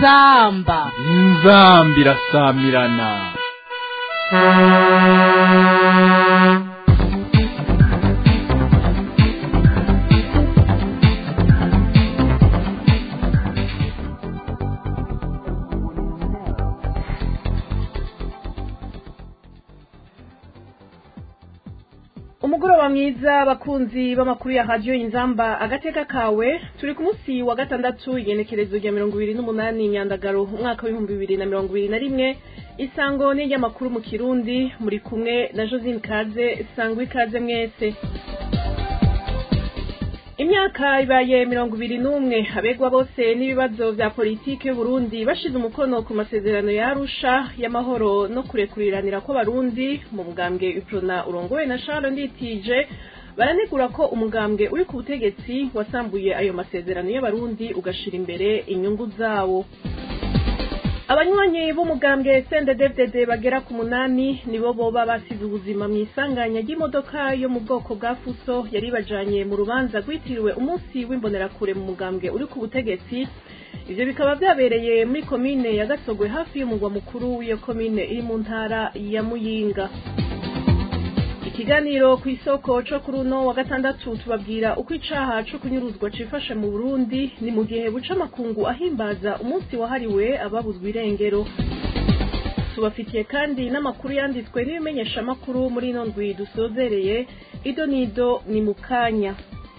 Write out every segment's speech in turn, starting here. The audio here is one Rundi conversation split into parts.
inzamba inzamba irasamirana umugoroba mwiza abakunzi b'amakuru ya radiyo inzamba agateka kawe turi ku munsi wa gatandatu igenekerezo rya mirongo ibiri n'umunani nyandagaro umwaka w'ibihumbi bibiri na mirongo ibiri na rimwe isango n'iry'amakuru mu kirundi muri kumwe na josine kaze sangwa ikaze mwese imyaka ibaye mirongo ibiri n'umwe abegwa bose n'ibibazo vya politiki y'uburundi bashize umukono ku masezerano ya arusha y'amahoro no kurekuriranira kw'abarundi mu mugambwe uprona urongowe na charles nditije baranegura ko umugambwe uri ku butegetsi wasambuye ayo masezerano y'abarundi ugashira imbere inyungu zawo abanywanyi b'umugambwe CNDD-FDD bagera ku munani nibo boba basize ubuzima mu isanganya ry'imodoka yo mu bwoko bwa fuso yari bajanye mu rubanza rwitiriwe umunsi w'imbonerakure mu mugambwe uri ku butegetsi ivyo bikaba vyabereye muri komine ya Gasogwe hafi y'umugwa mukuru w'iyo komine iri mu ntara ya Muyinga ikiganiro ku isoko co kuri uno wa gatandatu tubabwira uko icaha co kunyuruzwa cifashe mu Burundi ni mu gihe buca amakungu ahimbaza umunsi wahariwe ababuzwa irengero tubafitiye kandi n'amakuru yanditswe n'ibimenyeshamakuru muri ino ndwi dusozereye ido nido ni mu kanya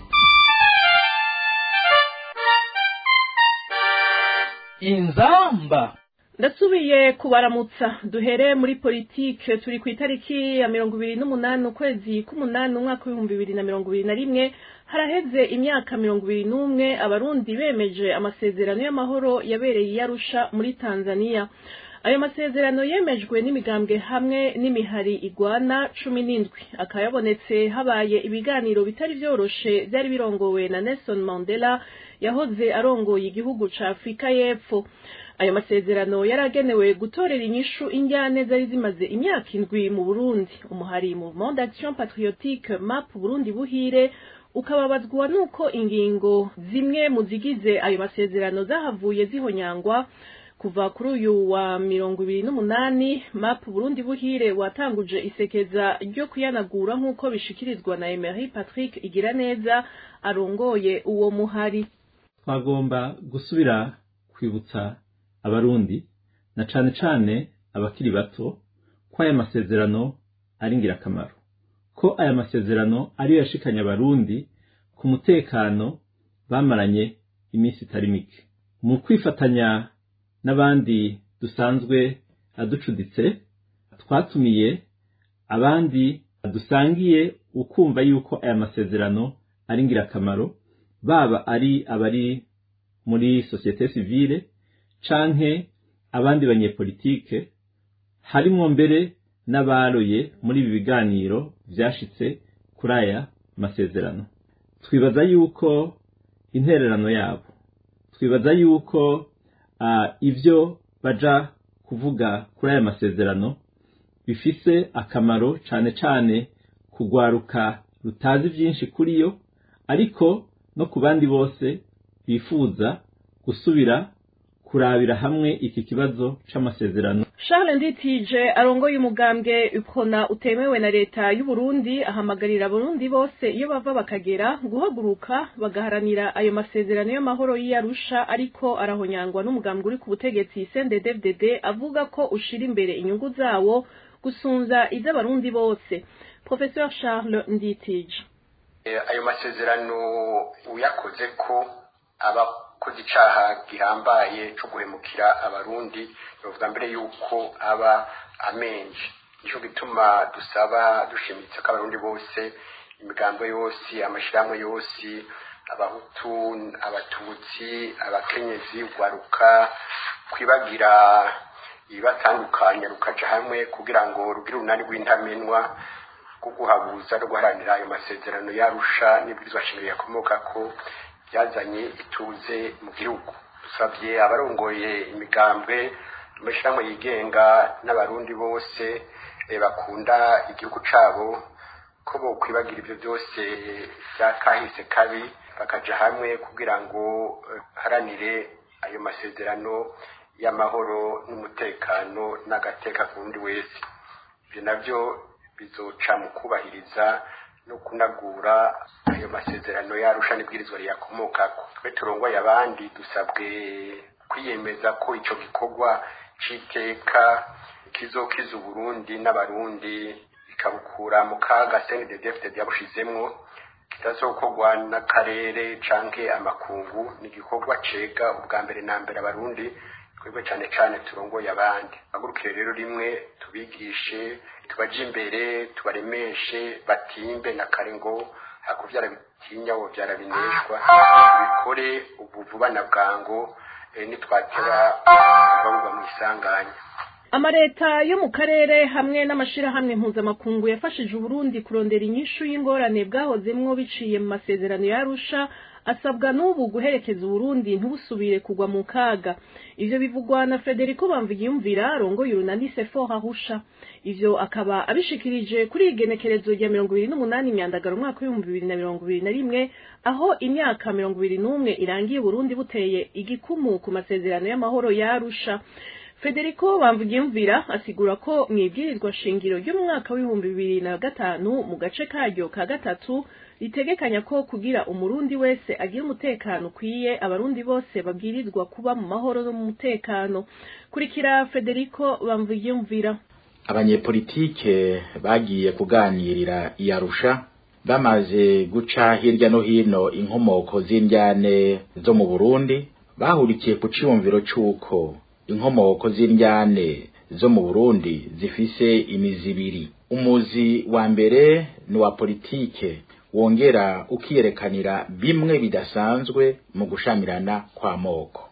inzamba ndasubiye kubaramutsa duhere muri politike turi ku itariki ya mirongo ibiri n'umunani ukwezi k'umunani umwaka w'ibihumbi bibiri na mirongo ibiri na rimwe haraheze imyaka mirongo ibiri n'umwe abarundi bemeje amasezerano y'amahoro yabereye i Arusha muri tanzania ayo masezerano yemejwe n'imigambwe hamwe n'imihari igwana cumi n'indwi akaba yabonetse habaye ibiganiro bitari vyoroshe vyari birongowe na nelson mandela yahoze arongoye igihugu ca afurika y'epfo ayo masezerano yaragenewe gutorera inyishu injyane zari zimaze imyaka indwi mu burundi umuhari mouvement d'action patriotique map burundi buhire ukababazwa nuko ingingo zimwe mu zigize ayo masezerano zahavuye zihonyangwa kuva kuri uyu wa mirongo ibiri n'umunani map burundi buhire watanguje isekeza ryo kuyanagura nk'uko bishikirizwa na emery patrick igira neza arongoye uwo muhari twagomba gusubira kwibutsa abarundi na cane cane abakiri bato ko aya masezerano ari ngirakamaro ko aya masezerano ariyo yashikanye abarundi ku mutekano bamaranye iminsi itari mike mu kwifatanya n'abandi dusanzwe aducuditse twatumiye abandi dusangiye ukumva yuko aya masezerano ari ngirakamaro baba ari abari muri sosiyete sivile canke abandi banyepolitike harimwo mbere n'abaroye muri ibi biganiro vyashitse kuri aya masezerano twibaza yuko intererano yabo twibaza yuko uh, ivyo baja kuvuga kuri aya masezerano bifise akamaro cane cane kugwaruka rutazi vyinshi kuri yo ariko no ku bandi bose bifuza gusubira kurabira hamwe iki kibazo c'amasezerano charles nditije arongoye umugambwe ukona utemewe na leta y'u Burundi ahamagarira abarundi bose iyo bava bakagera guhaguruka bagaharanira ayo masezerano y'amahoro y'iyarusha ariko arahonyangwa n'umugambwe uri ku butegetsi CNDD-FDD avuga ko ushira imbere inyungu zawo gusunza iz'abarundi bose professeur charles nditije ayo masezerano uyakoze ko aba koze icaha gihambaye co guhemukira abarundi bavuga mbere yuko aba amenje nico gituma dusaba dushimitse ko abarundi bose imigambo yose amashirahamwe yose abahutu abatutsi abakenyezi ugwaruka kwibagira ibibatandukanya rukaja hamwe kugira ngo rugire urunani rw'intamenwa rwo guhabuza no guharanira ayo masezerano yarusha n'ibwirizwa shingiro yakomoka ko byazanye ituze mu gihugu dusabye abarongoye imigambwe amashyirahamwe yigenga n'abarundi bose bakunda igihugu cabo ko bokwibagira ibyo byose byakahise kabi bakaja hamwe kugira ngo haranire ayo masezerano y'amahoro n'umutekano n'agateka ku wundi wese ibyo nabyo bizoca mu kubahiriza no kunagura ayo masezerano yarusha n'ibwirizwa riyakomokako twe turongoye abandi dusabwe kwiyemeza ko ico gikorwa c'iteka kizokiza uburundi n'abarundi bikabukura mu kaga cnddd yabushizemwo kitazokorwa n'akarere canke amakungu ni igikorwa cega ubwa mbere na mbere abarundi twebwe cane cane turongoye abandi bagurukire rero rimwe tubigishe tubaje imbere tubaremeshe batimbe na kare ngo hakuvyara bitinya wo vyara bineshwa tubikore ubu vuba na bwango eh, nitwatera bavugwa mu isanganya amareta yo mu karere hamwe n'amashirahamwe mpuzamakungu yafashije uburundi kurondera inyishu y'ingorane bwahozemwo biciye mu masezerano ya arusha asabwa n'ubu guherekeza uburundi ntibusubire kugwa mu kaga ivyo bivugwa na frederico bamvigiyumvira arongoye urunani sefo hahusha ivyo akaba abishikirije kuri igenekerezo rya mirongo ibiri n'umunani imyandagaro umwaka w'ibihumbi bibiri na mirongo ibiri na rimwe aho imyaka mirongo ibiri n'umwe irangiye uburundi buteye igikumu ku masezerano y'amahoro ya arusha Federico Bamvugimvira asigura ko mwibwirizwa shingiro ryo mu mwaka w'ibihumbi bibiri na gatanu mu gace karyo ka gatatu ritegekanya ko kugira umurundi wese agira umutekano ukwiye abarundi bose babwirizwa kuba mu mahoro no mu mutekano kurikira Federico Bamvugimvira abanyepolitike bagiye kuganirira iyarusha bamaze guca hirya no hino inkomoko z'indyane zo mu Burundi bahurikiye ku ciyumviro c'uko inkomoko z'indyane zo mu Burundi zifise imizi ibiri umuzi wa mbere ni wa politike wongera ukiyerekanira bimwe bidasanzwe mu gushamirana kwa moko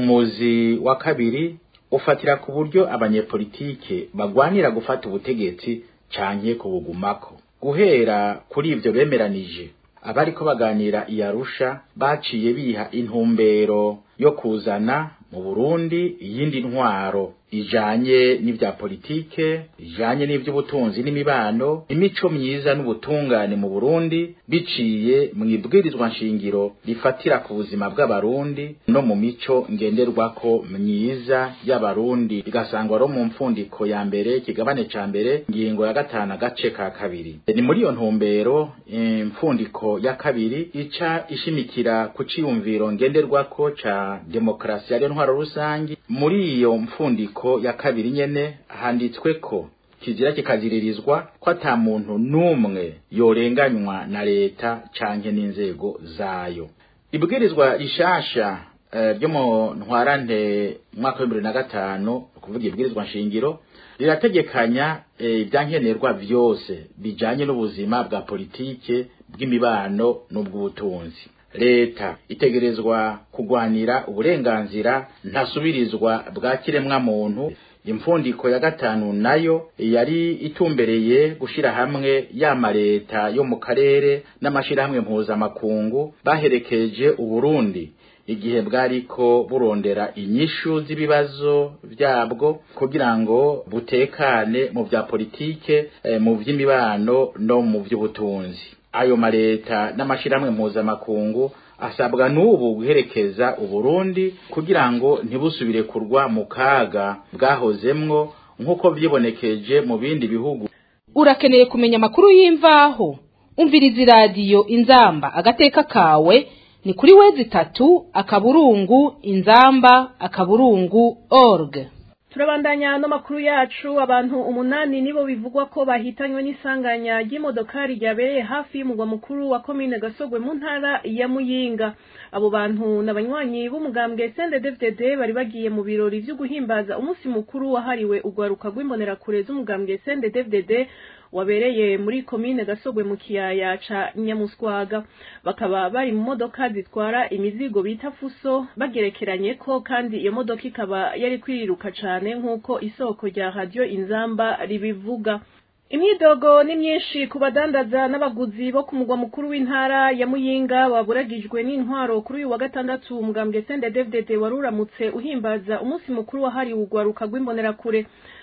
umuzi wa kabiri ufatira ku buryo abanyepolitike bagwanira gufata ubutegetsi canke kubugumako guhera kuri ivyo bemeranije abariko baganira iyarusha baciye biha intumbero yo kuzana mu Burundi iyindi ntwaro ijanye n'ivya politike ijanye n'ivy'ubutunzi n'imibano imico myiza n'ubutungane mu Burundi biciye mu ibwirizwa nshingiro rifatira ku buzima bw'abarundi no mu mico ngenderwako myiza y'abarundi bigasangwa ro mu mfundiko ya mbere kigabane ca mbere ngingo ya gatanu agace ka kabiri ni muri iyo ntumbero imfundiko ya kabiri ica ishimikira ku ciyumviro ngenderwako ca demokarasi ariyo ntwaro rusangi muri iyo mfundiko ya kabiri nyene handitswe ko kizira kikaziririzwa ko ata muntu n'umwe yorenganywa na leta canke n'inzego zayo ibwirizwa rishasha ryo mu ntwarante mwaka wa bibiri na gatanu kuvuga ibwirizwa nshingiro rirategekanya ibyankenerwa vyose bijanye n'ubuzima bwa politike bw'imibano n'ubw'ubutunzi leta itegerezwa kugwanira uburenganzira ntasubirizwa bwa kiremwa muntu imfundiko ya gatanu nayo yari itumbereye gushira hamwe yama leta yo mu karere n'amashirahamwe mpuzamakungu baherekeje uburundi igihe bwariko burondera inyishu z'ibibazo byabwo kugira ngo butekane mu vya politike eh, mu vy'imibano no mu vy'ubutunzi ayo mareta n'amashirahamwe mpuzamakungu asabwa n'ubu guherekeza uburundi kugira ngo ntibusubire kurwa mu kaga bwahozemwo nk'uko vyibonekeje mu bindi bihugu urakeneye kumenya amakuru y'imvaho umviriza iradiyo inzamba agateka kawe ni kuri wezi itatu akaburungu inzamba akaburungu org turabandanya n'amakuru yacu abantu umunani nibo bivugwa ko bahitanywe n'isanganya ry'imodokari ryabereye hafi y'umugwa mukuru wa komine gasogwe mu ntara ya muyinga abo bantu n'abanywanyi b'umugambwe CNDD-FDD bari bagiye mu birori vyo guhimbaza umunsi mukuru wahariwe urwaruka rw'imbonerakure z'umugambwe CNDD-FDD wabereye muri komine gasogwe mu kiyaya ca nyamuswaga bakaba bari mu modoka zitwara imizigo bita fuso bagerekeranye ko kandi iyo modoka ikaba yari kwiriruka cane nk'uko isoko rya radio inzamba ribivuga imyidogo ni myinshi ku badandaza n'abaguzi bo ku mugwa mukuru w'intara ya muyinga waburagijwe n'intwaro kuri uyu wa gatandatu umugambwe CNDD-FDD wari uramutse uhimbaza umunsi mukuru wahariwe urwaruka rw'imbonerakure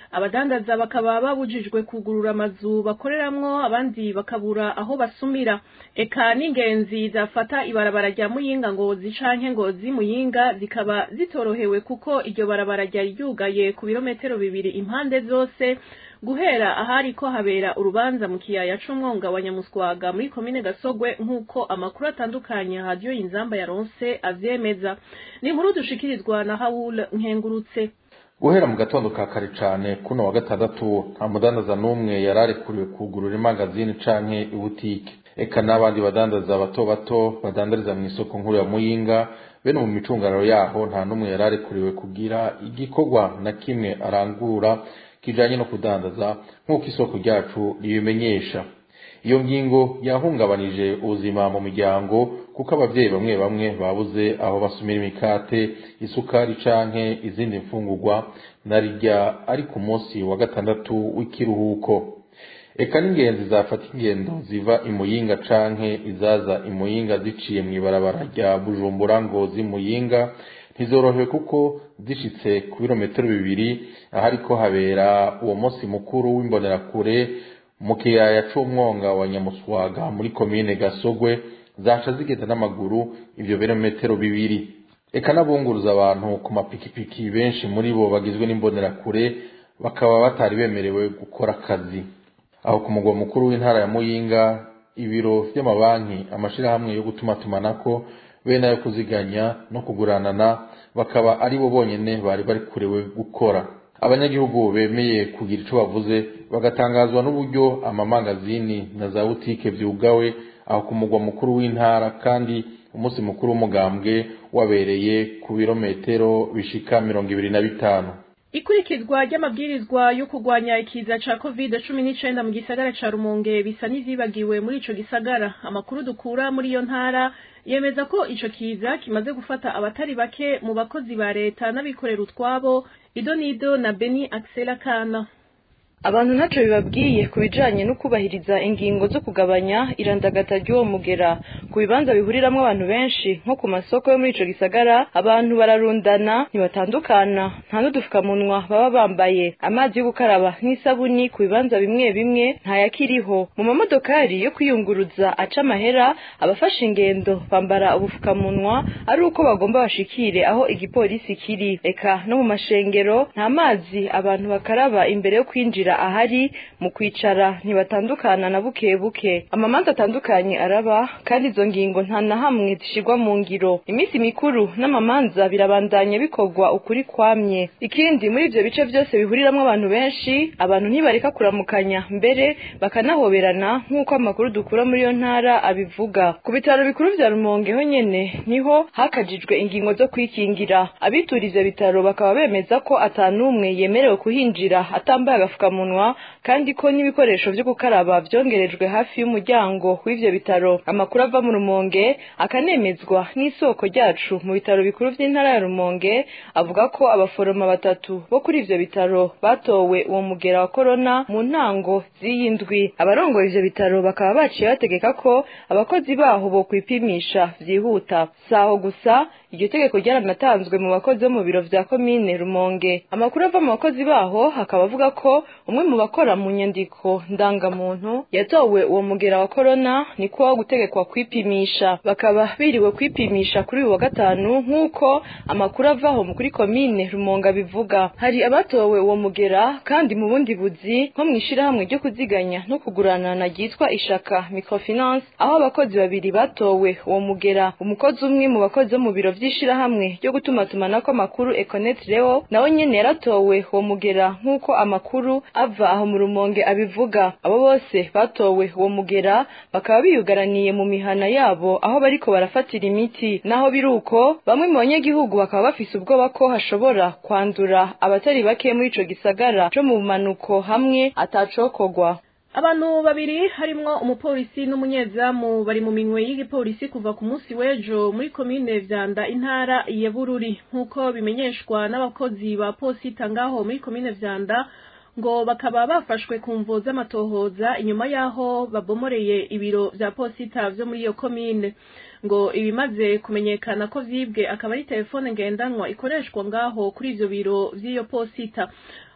abadandaza bakaba babujijwe kugurura amazu bakoreramwo abandi bakabura aho basumira eka n'ingenzi zafata ibarabara rya muyinga ngozi canke ngozi muyinga zikaba zitorohewe kuko iryo barabara ryari ryugaye ku birometero bibiri impande zose guhera ahari ko habera urubanza mu kiyaya c'umwonga wa nyamuswaga muri komine gasogwe nk'uko amakuru atandukanye radiyo inzamba yaronse avyemeza ni inkuru dushikirizwa na hawul nkengurutse guhera mu gatondo ka kare cane kuno wa gatandatu nta mudandaza n'umwe yari arekuriwe kugurura imangazini canke ibutike eka n'abandi badandaza bato bato badandariza mu isoko nkuru ya muyinga bene mu micungararo yaho nta n'umwe yari arekuriwe kugira igikorwa na kimwe arangura kijanye no kudandaza nk'uko isoko ryacu ribimenyesha iyo ngingo yahungabanije ubuzima mu miryango kuko abavyeyi bamwe bamwe babuze aho basumira imikate isukari canke izindi mfungurwa narirya ari ku munsi wa gatandatu w'ikiruhuko eka n'ingenzi zafata ingendo ziva imuyinga canke izaza imuyinga ziciye mw'ibarabara rya bujumbura ngo zimuyinga ntizorohewe kuko zishitse ku birometero bibiri ahariko habera uwo munsi mukuru w'imbonerakure mu kiyaya c'umwonga wa nyamuswaga muri komine gasogwe zaca zigenda n'amaguru ivyo birometero bibiri eka n'abunguruza abantu ku mapikipiki benshi muri bo bagizwe n'imbonerakure bakaba batari bemerewe gukora akazi aho ku mugwa mukuru w'intara ya muyinga ibiro vy'amabanki amashirahamwe yo gutumatumanako bene ayo kuziganya no kuguranana bakaba ari bo bonyene bari barikurewe gukora abanyagihugu bemeye kugira ico bavuze bagatangazwa n'uburyo amamangazini na za butike vyugawe aho ku mugwa mukuru w'intara kandi umunsi mukuru w'umugambwe wabereye ku birometero bishika mirongo ibiri na bitanu ikurikizwa ry'amabwirizwa yo kurwanya ikiza ca covid cumi n'icenda mu gisagara ca rumonge bisa n'izibagiwe muri ico gisagara amakuru dukura muri iyo ntara yemeza ko ico kiza kimaze gufata abatari bake mu bakozi ba leta n'abikorera utwabo idonido na beni axela kana abantu ntacyo bibabwiye ku bijanye no kubahiriza ingingo zo kugabanya irandagata ry'uwo mugera ku bibanza bihuriramwo abantu benshi nko ku masoko yo muri ico gisagara abantu bararundana ntibatandukana nta n'udufukamunwa baba bambaye amazi yo gukaraba n'isabuni ku bibanza bimwe bimwe ntayakiriho mu mamodokari yo kwiyunguruza aca amahera abafashe ingendo bambara ubufukamunwa ari uko bagomba bashikire aho igipolisi kiri eka no mu mashengero nta mazi abantu bakaraba imbere yo kwinjira ahari mu kwicara ntibatandukana na buke buke amamanza atandukanye araba kandi izo ngingo nta na hamwe zishirwa mu ngiro iminsi mikuru n'amamanza birabandanya bikorwa ukuri kwamye ikindi muri ivyo bice vyose bihuriramwo abantu benshi abantu ntibareka kuramukanya mbere bakanahoberana nk'uko amakuru dukura muri iyo ntara abivuga ku bitaro bikuru vya rumonge ho nyene niho hakajijwe ingingo zo kwikingira abitura ivyo bitaro bakaba bemeza ko atanumwe yemerewe kuhinjira atambaye agafukamunwa munwa kandi ko n'ibikoresho vyo gukaraba vyongerejwe hafi y'umuryango w'ivyo bitaro amakuru ava mu rumonge akanemezwa n'isoko ryacu mu bitaro bikuru vy'intara ya rumonge avuga ko abaforoma batatu bo kuri ivyo bitaro batowe uwo mugera wa korona mu ntango z'iyi ndwi abarongoye ivyo bitaro bakaba baciye bategeka ko abakozi baho bo kwipimisha vyihuta saho gusa iryo tegeko ryaranatanzwe mu bakozi bo mu biro vya komine rumonge amakuru ava mu bakozi baho akaba avuga ko umwe mu bakora mu nyandiko ndangamuntu yatowe uwo mugera wa korona niko wo gutegekwa kwipimisha bakaba biriwe kwipimisha kuri uyu wa gatanu nk'uko amakuru avaho kuri komine rumonga bivuga hari abatowe uwo mugera kandi mu bundi buzi nko mu ishirahamwe ryo kuziganya no kuguranana ryitwa ishaka microfinance aho abakozi babiri batowe uwo mugera umukozi umwe mu bakozi bo mu biro vy'ishirahamwe ryo gutumatumanako amakuru econet leo nawe nyene yaratowe uwo mugera nk'uko amakuru ava aho mu rumonge abivuga abo bose batowe uwo mugera bakaba biyugaraniye mu mihana yabo aho bariko barafatira imiti naho biruko bamwe mu banyagihugu bakaba bafise ubwoba ko hashobora kwandura abatari bake muri ico gisagara co mu bumanuko hamwe atacokogwa abantu babiri harimwo umupolisi n'umunyezamu bari mu minwe y'igipolisi kuva ku munsi w'ejo muri komine vyanda intara ya bururi nk'uko bimenyeshwa n'abakozi ba posita ngaho muri komine vyanda ngo bakaba bafashwe ku mvo z'amatohoza inyuma y'aho babomoreye ibiro vya posita vyo muri iyo komine ngo ibimaze kumenyekana ko vyibwe akaba ari telefone ngendanwa ikoreshwa ngaho kuri ivyo biro vy'iyo posita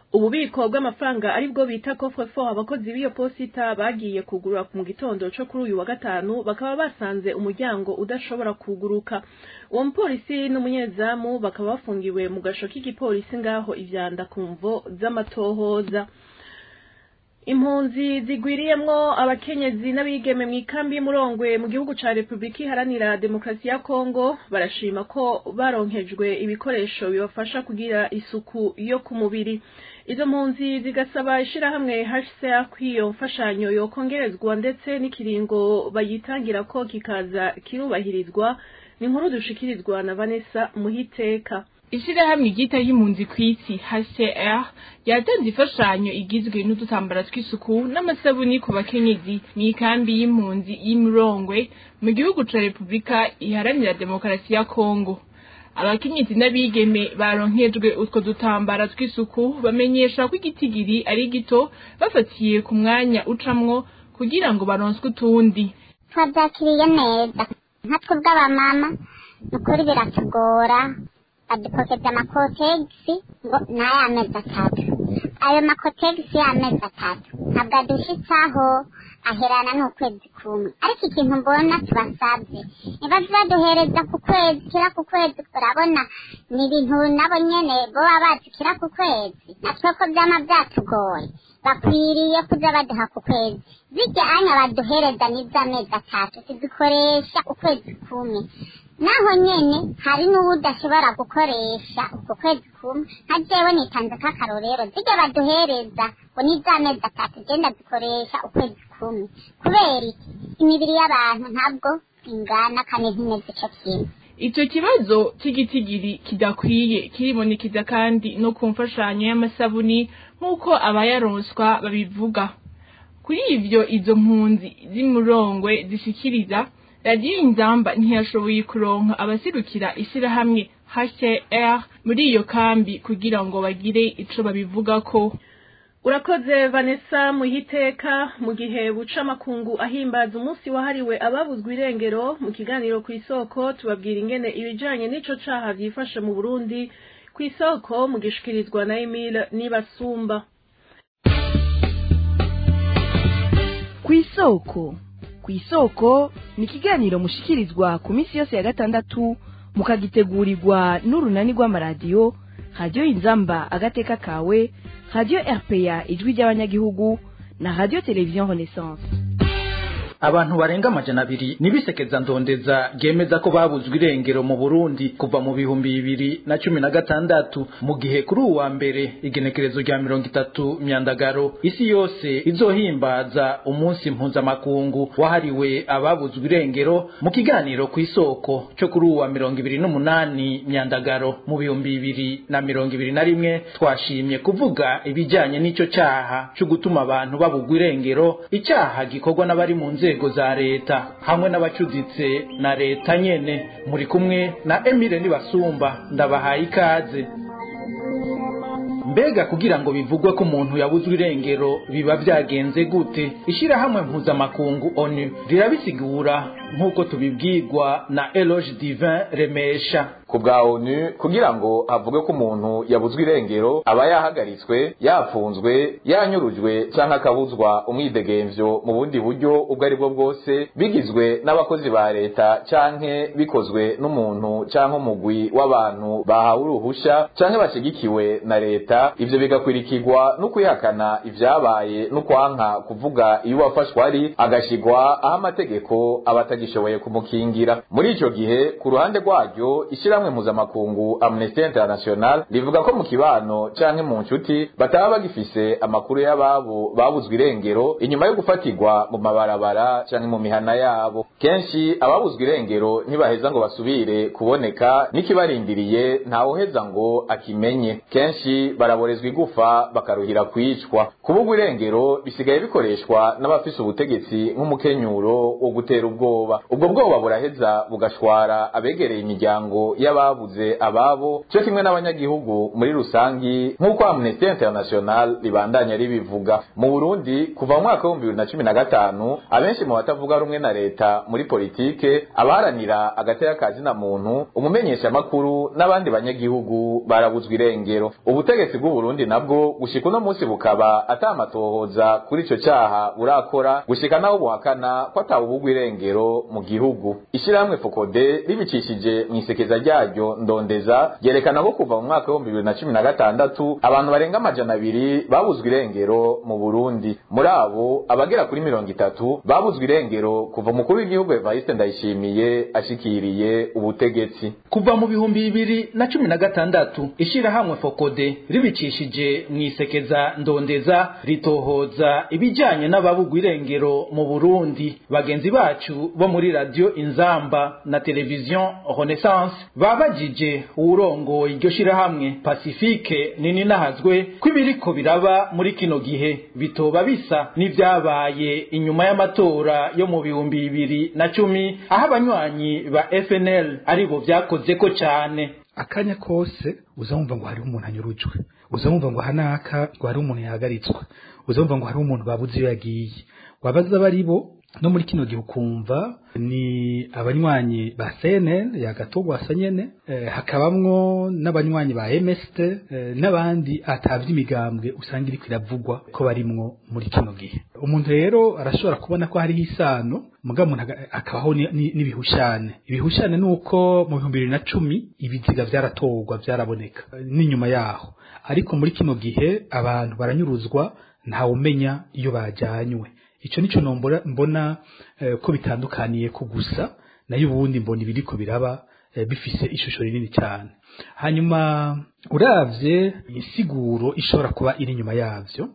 ububiko bw'amafaranga aribwo bita coffre-fort abakozi b'iyo posita bagiye kugurura mu gitondo co kuri uyu wa gatanu bakaba basanze umuryango udashobora kuguruka uwo mupolisi n'umunyezamu bakaba bafungiwe mu gasho k'igipolisi ngaho ivyanda ku mvo z'amatohoza impunzi zigwiriyemwo abakenyezi n'abigeme mw'ikambi y'umurongwe mu gihugu ca repubulika iharanira demokarasi ya kongo barashima ko baronkejwe ibikoresho bibafasha kugira isuku yo ku mubiri izo mpunzi zigasaba ishirahamwe hcr ko iyo mfashanyo yokongerezwa ndetse n'ikiringo bayitangira ko kikaza kirubahirizwa ni inkuru dushikirizwa na vanessa muhiteka ishirahamwe ryita y'impunzi ku isi HCR yatanze imfashanyo igizwe n'udutambara tw'isuku n'amasabuni ku bakenyezi mw'ikambi y'impunzi y'Imurongwe mu gihugu ca Repubulika iharanira demokarasi ya Kongo abakenyezi n'abigeme baronkejwe utwo dutambara tw'isuku bamenyesha ko igitigiri ari gito bafatiye ku mwanya ucamwo kugira ngo baronswe utundi twabyakiriye neza nkatwe bw'abamama ni ukuri biratugora badupokeza amakotegisi ngo ni ay'amezi atatu ayo makotegisi y'amezi atatu ntabwo adushitsaho aherana n'ukwezi kumwe ariko ikintu mbona tubasabye niba baduhereza ku kwezi kira ku kwezi urabona ni ibintu nabo nyene boba bazi kira ku kwezi natwe ko vyama vyatugoye bakwiriye kuza baduha ku kwezi zirya anya baduhereza n'iz'amezi atatu tuzikoresha ukwezi kumwe naho nyene hari n'uwo udashobora gukoresha uko kwezi kumwe nka jewe nitanze k'akarorero zirya baduhereza ngo n'iz'amezi atatu genda zikoresha ukwezi kumwe kubera iki imibiri y'abantu ntabwo ingana kandi ntimeze ico kimwe ico kibazo cy'igitigiri kidakwiye kiribonekeza kandi no ku mfashanyo y'amasabuni nk'uko abayaronswa babivuga kuri ivyo izo mpunzi z'imurongwe zishikiriza radiyo inzamba ntiyashoboye kuronka abaserukira ishirahamwe HCR muri iyo kambi kugira ngo bagire ico babivugako urakoze vanessa muhiteka mu gihe buca amakungu ahimbaza umunsi wahariwe ababuzwa irengero mu kiganiro ku isoko tubabwira ingene ibijanye n'ico caha vyifashe mu burundi ku isoko mu gishikirizwa na emile nibasumba ku isoko ku isoko ni ikiganiro mushikirizwa ku minsi yose ya gatandatu mukagitegurirwa n'urunani rw'amaradiyo radiyo inzamba agateka kawe radiyo rpa ijwi ry'abanyagihugu na radiyo televiziyo renaissance abantu barenga amajana abiri nibisekeza ndondeza ryemeza ko babuzwe irengero mu Burundi kuva mu bihumbi bibiri na cumi na gatandatu mu gihe kuri uwa mbere igenekerezo rya mirongo itatu myandagaro isi yose izohimbaza umunsi mpuzamakungu wahariwe ababuzwe irengero mu kiganiro ku isoko cyo kuri uwa mirongo ibiri n'umunani myandagaro mu bihumbi bibiri na mirongo ibiri na rimwe twashimye kuvuga ibijyanye n'icyo cyaha cyo gutuma abantu babugwa irengero icyaha gikorwa n'abari mu nzego nzego za leta hamwe n'abacuditse na leta nyene muri kumwe na Emile Nibasumba ndabahaye ikaze mbega kugira ngo bivugwe ko umuntu yabuzwe irengero biba byagenze gute ishirahamwe mpuzamakungu onu rirabisigura nk'uko tubibwirwa na Eloge Divin Remesha ku bwa onu kugira ngo havugwe ko umuntu yabuzwe irengero aba yahagaritswe yafunzwe yanyurujwe cyangwa akabuzwa umwidegemvyo mu bundi buryo ubwo ari bwo bwose bigizwe n'abakozi ba leta canke bikozwe n'umuntu canke umugwi w'abantu bahawe uruhusha canke bashigikiwe na leta ivyo bigakwirikirwa no kwihakana ivyabaye no kwanka kuvuga iyo uwafashwe ari agashigwa aho amategeko aba atagishoboye kumukingira muri ico gihe ku ruhande rwaryo ishirahamwe mpuzamakungu amnesty international rivuga ko mu kibano canke mu nshuti bataba bagifise amakuru y'ababo babuzwe irengero inyuma yo gufatirwa mu mabarabara canke mu mihana yabo kenshi ababuzwe irengero ntibaheza ngo basubire kuboneka n'ikibarindiriye ntawuheza ngo akimenye kenshi baraborezwa igufa bakaruhira kwicwa kubugwa irengero bisigaye bikoreshwa n'abafise ubutegetsi nk'umukenyuro wo gutera ubwoba ubwoba ubwo bwoba buraheza bugashwara abegereye imiryango y'ababuze ababo cyo kimwe n'abanyagihugu muri rusangi nk'uko Amnesty International ribandanya ribivuga mu Burundi kuva mu mwaka w'ibihumbi bibiri na cumi na gatanu abenshi mu batavuga rumwe na leta muri politike abaharanira agateka ka zina muntu umumenyeshamakuru n'abandi banyagihugu barabuzwa irengero ubutegetsi bw'u Burundi nabwo gushika uno munsi bukaba atamatohoza kuri ico caha burakora gushika naho buhakana ko atawubugwa irengero mu gihugu ishirahamwe fokode ribicishije mu isekeza ryaryo ndondeza ryerekana ko kuva mu mwaka w'ibihumbi bibiri na cumi na gatandatu abantu barenga amajana abiri babuzwa irengero mu Burundi muri abo abagera kuri mirongo itatu babuzwa irengero kuva umukuru w'igihugu Evariste Ndayishimiye ashikiriye ubutegetsi kuva mu bihumbi bibiri na cumi na gatandatu ishirahamwe fokode ribicishije mu isekeza ndondeza ritohoza ibijyanye n'ababugwa irengero mu Burundi bagenzi bacu bo muri radio Inzamba na televiziyo Renaissance babajije uwurongo iryo shirahamwe Pacifique nini nahazwe ko ibiriko biraba muri kino gihe bitoba bisa n'ivyabaye inyuma y'amatora yo mu bihumbi bibiri na cumi aho abanywanyi ba FNL aribo vyakozeko cane akanya kose uzamumva ngo hariho umuntu anyurujwe uzamumva ngo hanaka ngo hariho umuntu yahagaritswe uzamumva ngo hariho umuntu babuze iyo yagiye wabaza bari bo no muri kino gihe ukumva ni abanywanyi ba CNN yagatogwasa nyene eh, hakabamwo n'abanywanyi ba MST eh, n'abandi atavye imigambwe usanga iri kwiravugwa ko barimwo muri kino gihe umuntu rero arashobora kubona ko hariho isano muga umuntu akabaho n'ibihushane ibihushane nuko mu bihumbi bibiri na cumi ibiziga vyaratorwa vyaraboneka n'inyuma yaho ariko muri kino gihe abantu baranyuruzwa ntawumenya iyo bajanywe ico nico nombora mbona eh, ko bitandukaniye ko gusa nayo ubundi mbona ibiriko biraba eh, bifise ishusho rinini cyane hanyuma uravye insiguro ishobora kuba iri nyuma yavyo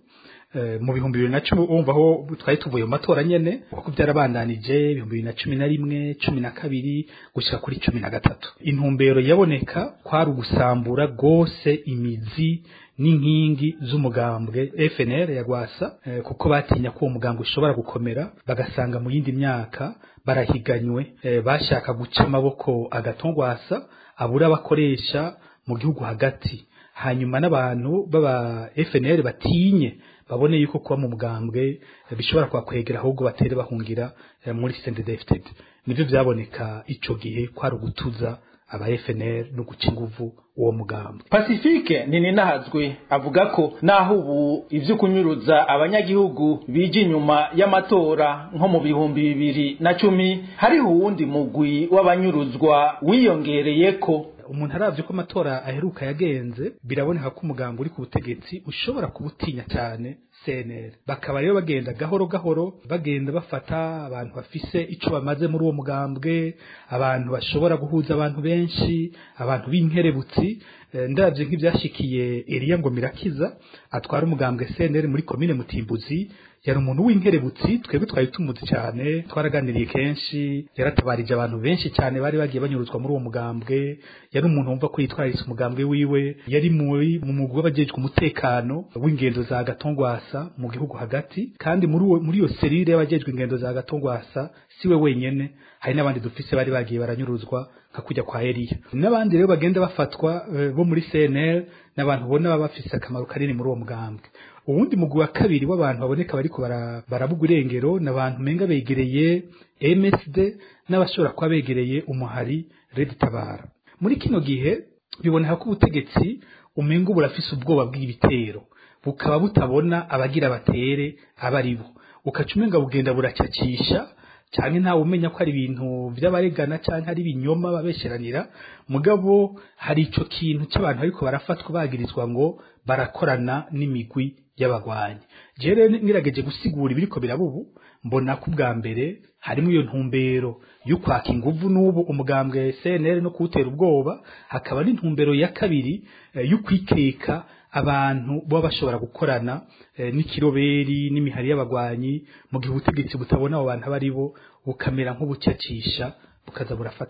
mu bihumbi bibiri na cumi wumva aho twari tuvuye mu matora nyene kuko byarabandanije ibihumbi bibiri na cumi na rimwe cumi na kabiri gushika kuri cumi na gatatu intumbero yaboneka kwari ugusambura rwose imizi n'inkingi z'umugambwe FNL ya Gwasa eh, kuko batinya ko uwo mugambwe ushobora gukomera bagasanga mu yindi myaka barahiganywe eh, bashaka guca amaboko agatongwasa abura abakoresha mu gihugu hagati hanyuma n'abantu baba FNL batinye babone yuko kuba mu mugambwe bishobora kwakwegera ahubwo batere bahungira muri CNDD-FDD nivyo vyaboneka ico gihe kwari ugutuza aba FNL no guca inguvu uwo mugambwe Pacifique nini nahazwe avuga ko naho ubu ivyo kunyuruza abanyagihugu bije inyuma y'amatora nko mu bihumbi bibiri na cumi hariho uwundi mugwi w'abanyuruzwa wiyongereyeko umuntu aravye ko amatora aheruka yagenze biraboneka ko umugambo uri ku butegetsi ushobora kubutinya cyane CNL bakaba rero bagenda gahoro gahoro bagenda bafata abantu bafise ico bamaze muri uwo mugambwe abantu bashobora guhuza abantu benshi abantu b'inkerebutsi ndavye nk'ivyashikiye Elia ngo mirakiza atwara umugambwe CNL muri komine Mutimbuzi yari umuntu w'inkerebutsi twebwe twari tumuzi cyane twaraganiriye kenshi yaratabarije abantu benshi cyane bari bagiye banyuruzwa muri uwo mugambwe yari umuntu wumva ko yitwararitse umugambwe wiwe yari muri mu mugwi w'abajejwe umutekano w'ingendo za Gatongwasa mu gihugu hagati kandi muri uwo muri iyo serire y'abajejwe ingendo za Gatongwasa siwe wenyene hari n'abandi dufise bari bagiye baranyuruzwa nka kujya kwa Elia n'abandi rero bagenda bafatwa uh, bo muri CNL n'abantu ubona baba bafise akamaro kanini muri uwo mugambwe uwundi mugwi wa kabiri w'abantu baboneka bariko barabugwa irengero n'abantu menga begereye MSD n'abashobora kuba begereye umuhari Red Tabara muri kino gihe biboneka ko ubutegetsi umenga burafise ubwoba bw'ibitero bukaba butabona abagira batere abaribo ukaca umenga bugenda buracacisha cyane ntawe umenya ko ari ibintu by'abaregana cyangwa ari ibinyoma babesheranira mugabo hari ico kintu cy'abantu ariko barafatwa bagirizwa ngo barakorana n'imigwi y'abagwanyi je rero ngirageje gusigura ibiriko birabubu mbona ko ubwa mbere harimo iyo ntumbero yo kwaka inguvu n'ubu umugambwe CNL no kuwutera ubwoba hakaba n'intumbero ya kabiri eh, yo kwikeka abantu baba bashobora gukorana eh, n'ikiroberi n'imihari y'abagwanyi mu gihe ubutegetsi butabona abo bantu abari bo bukamera nk'ubucacisha bukaza burafata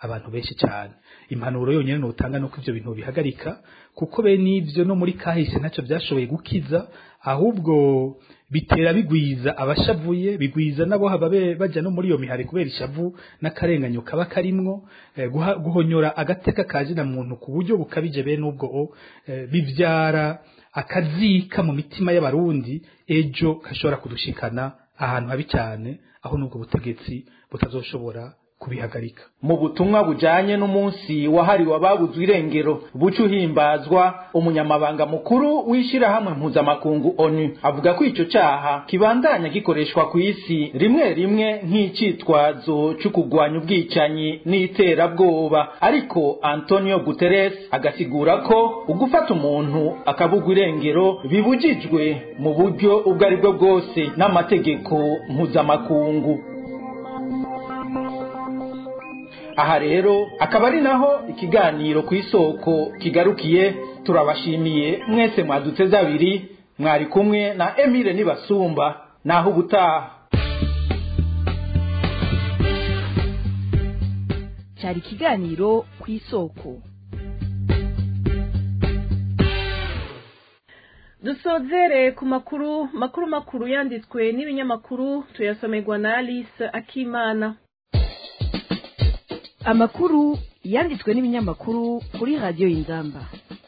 abantu benshi cyane impanuro yonyine nutanga nuko ivyo bintu bihagarika kuko be n'ivyo no muri kahise ntacyo byashoboye gukiza ahubwo bitera bigwiza abashavuye bigwiza nabo haba bajya no muri iyo mihari kubera ishavu n'akarenganyo kaba karimwo eh, guhonyora agateka kaje na muntu ku buryo bukabije bene ubwo eh, bivyara akazika mu mitima y'abarundi ejo kashobora kudushikana ahantu habi cyane aho nubwo butegetsi butazoshobora kubihagarika mu butumwa bujanye n'umunsi wahariwe ababuzwe irengero buca uhimbazwa umunyamabanga mukuru w'ishirahamwe mpuzamakungu onu avuga ko ico caha kibandanya gikoreshwa ku isi rimwe rimwe nk'icitwazo co kugwanya ubwicanyi n'iterabwoba ariko antonio guterres agasigura ko ugufata umuntu akabugwa irengero bibujijwe mu buryo ubwo ari bwo bwose n'amategeko mpuzamakungu aha rero akaba ari naho ikiganiro ku isoko kigarukiye turabashimiye mwese mwaduteze abiri mwari kumwe na emile nibasumba naho ubutaha cyari ikiganiro ku isoko dusozere ku makuru makuru makuru yanditswe n'ibinyamakuru tuyasomerwa na alice akimana amakuru yanditswe n'ibinyamakuru kuri radiyo y'inzamba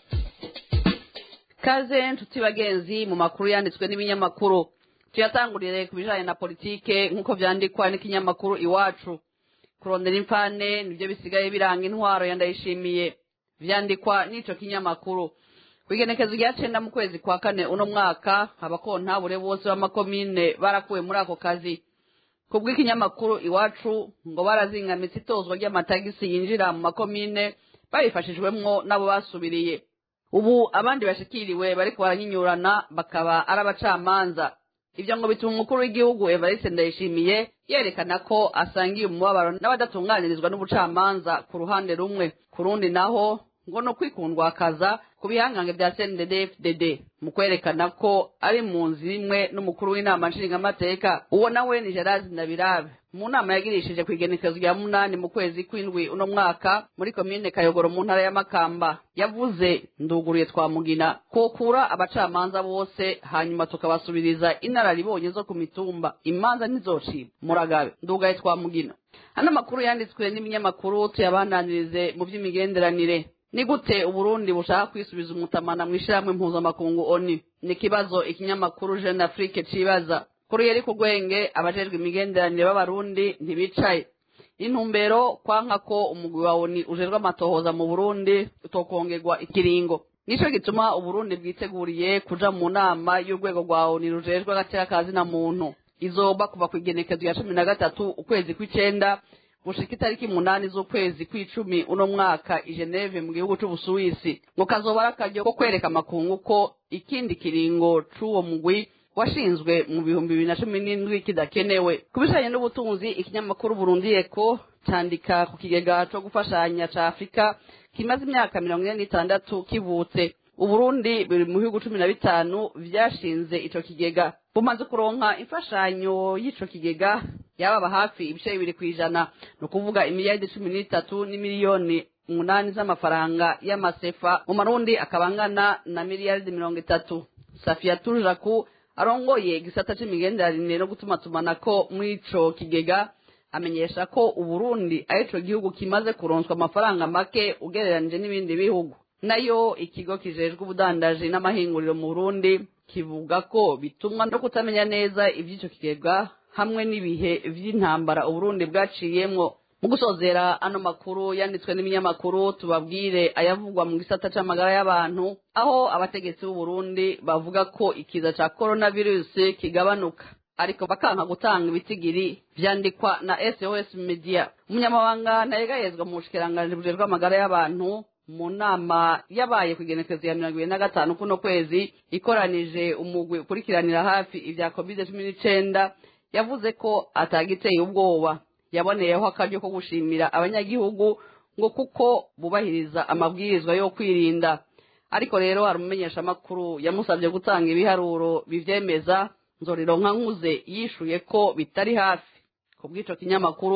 kaze nshuti bagenzi mu makuru yanditswe n'ibinyamakuru tuyatangurire ku bijyanye na politike nk'uko byandikwa n'ikinyamakuru iwacu kurondera imfane nibyo bisigaye biranga intwaro ya ndayishimiye byandikwa n'icyo kinyamakuru ku igenekezo rya cyenda mu kwezi kwa kane uno mwaka abakontabure bose b'amakomine barakuwe muri ako kazi ku bw'ikinyamakuru iwacu ngo barazingamitse itozwa ry'amatagisi yinjira mu makomine babifashijwemwo n'abo basubiriye ubu abandi bashikiriwe bariko baranyinyurana bakaba ari abacamanza ibyo ngo bituma umukuru w'igihugu evariste ndayishimiye yerekana ko asangiye umubabaro n'abadatunganirizwa n'ubucamanza ku ruhande rumwe ku rundi naho ngo ni ukwikundwakaza ku bihangange bya cndd mu kwerekana ko ari mu nzu imwe n'umukuru w'inama nshingamateka uwo nawe ni gerard ndabirabe mu nama yagirishije ku igenekezo rya munani mu kwezi kw'indwi uno mwaka muri komine kayogoro mu ntara y'amakamba yavuze nduguruye twamugina kokura abacamanza bose hanyuma tukabasubiriza inararibonye zo ku mitumba imanza ntizocibwa muragabe ndugaye twamugina hano amakuru yanditswe n'ibinyamakuru tuyabandanirize mu by'imigenderanire ni gute uburundi bushaka kwisubiza umutamana mu ishyirahamwe mpuzamakungu oni ni ikibazo ikinyamakuru jeune afrique cibaza kuri yeri ku rwenge abajejwe imigenderanire b'abarundi ntibicaye intumbero kwanka ko umugwi wa oni ujejwe amatohoza mu burundi utokongerwa ikiringo nico gituma uburundi bwiteguriye kuja mu nama y'urwego rwa oni rujejwe agateka kazina muntu izoba kuva ku igenekezo ya cumi na gatatu ukwezi kw'icenda gushika itariki munani z'ukwezi kw'icumi uno mwaka i Geneve mu gihugu c'Ubusuwisi ngo kazoba ari akaryo ko kwereka amakungu ko ikindi kiringo c'uwo mugwi washinzwe mu bihumbi bibiri na cumi n'indwi kidakenewe ku bijanye n'ubutunzi ikinyamakuru Burundi Eko candika ku kigega co gufashanya ca Afurika kimaze imyaka mirongo ine n'itandatu kivutse uburundi buri mu bihugu cumi na bitanu vyashinze ico kigega bumaze kuronka imfashanyo y'ico kigega yababa hafi ibice bibiri kw'ijana ni ukuvuga imiliyaridi cumi n'itatu n'imiliyoni umunani z'amafaranga y'amasefa mu marundi akaba angana na miliyaridi mirongo itatu safiya tujaku arongoye igisata c'imigenderanire no gutumatumanako muri ico kigega amenyesha ko uburundi arico gihugu kimaze kuronswa amafaranga make ugereranije n'ibindi bihugu nayo ikigo kijejwe ubudandaji n'amahinguriro mu burundi kivuga ko bitumwa no kutamenya neza ivy'ico kigega hamwe n'ibihe vy'intambara uburundi bwaciyemwo mu gusozera ano makuru yanditswe n'ibinyamakuru tubabwire ayavugwa mu gisata c'amagara y'abantu aho abategetsi b'uburundi bavuga ko ikiza ca coronavirus kigabanuka ariko bakanka gutanga ibitigiri vyandikwa na sos media umunyamabanga ntayegayezwa mu bushikiranganji bujejwe amagara y'abantu mu nama yabaye ku igenekezo ya mirongo ibiri na gatanu kuno kwezi ikoranije umugwi ukurikiranira hafi ivya covid cumi n'icenda yavuze ko atagiteye ubwoba yaboneyeho akaryo ko gushimira abanyagihugu ngo kuko bubahiriza amabwirizwa yo kwirinda ariko rero hari umumenyeshamakuru yamusabye gutanga ibiharuro bivyemeza nzorironka nkuze yishuye ko bitari hafi ku bw'ico kinyamakuru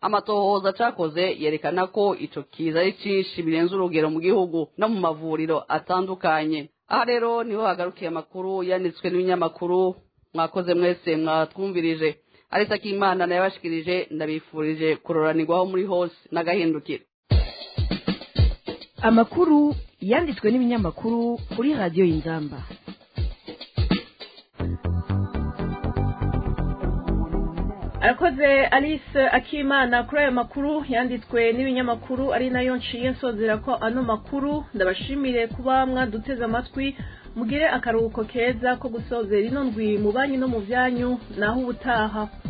amatohoza cakoze yerekana ko ico kiza ari cinshi birenze urugero mu gihugu no mu mavuriro atandukanye aha rero niho hagarukiye amakuru yanditswe n'ibinyamakuru mwakoze mwese mwatwumvirije arisa k'imana nayabashikirije ndabifurije kuroranirwaho muri hose n'agahindukiro amakuru yanditswe n'ibinyamakuru kuri radiyo y'inzamba arakoze alice akimana kuri ayo makuru yanditswe n'ibinyamakuru ari nayo nshiye nsozera ko ano makuru ndabashimire kuba mwaduteze amatwi mugire akaruhuko keza ko gusozera ino ndwi mu banki no mu byanyu naho ubutaha